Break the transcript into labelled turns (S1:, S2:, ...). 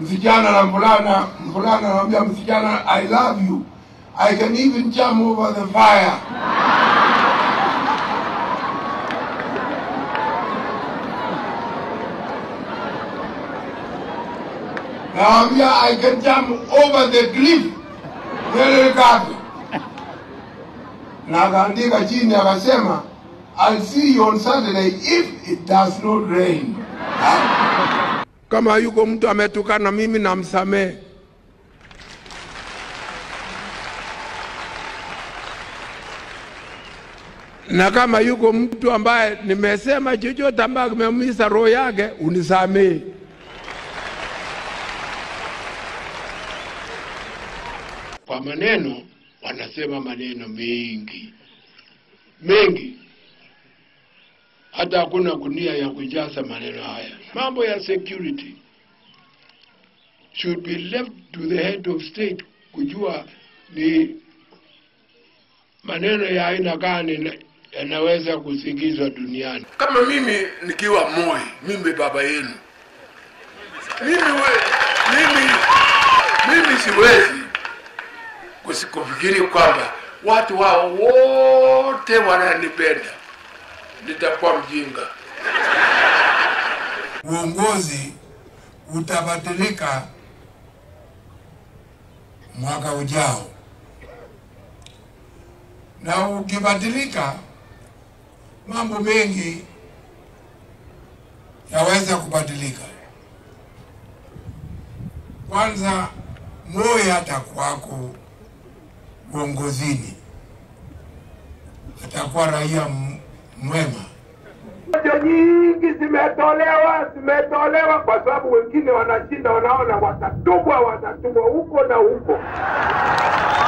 S1: msichana na mvulana, mvulana anamwambia msichana I love you. I can even jump over the fire. Nawambia I can jump over the cliff very gapi. Na akaandika chini akasema I'll see you on Saturday if it does not rain. Kama yuko mtu ametukana mimi namsamehe. na kama yuko mtu ambaye nimesema chochote ambaye kimeumiza roho yake unisamehe. Kwa maneno wanasema maneno mengi mengi, hata hakuna gunia ya kujaza maneno haya. Mambo ya security should be left to the head of state kujua ni maneno ya aina gani na- yanaweza kusikizwa duniani. Kama mimi nikiwa Moi, mimi baba yenu, mimi we, mimi mimi siwezi kusikufikiri kwamba watu hao wote wananipenda, nitakuwa mjinga. Uongozi utabadilika mwaka ujao, na ukibadilika, mambo mengi yaweza kubadilika. Kwanza, Moi atakuwako uongozini, atakuwa raia m- mwema. Hoja nyingi zimetolewa, zimetolewa kwa sababu wengine wanashinda, wanaona watatubwa, watatubwa huko na huko.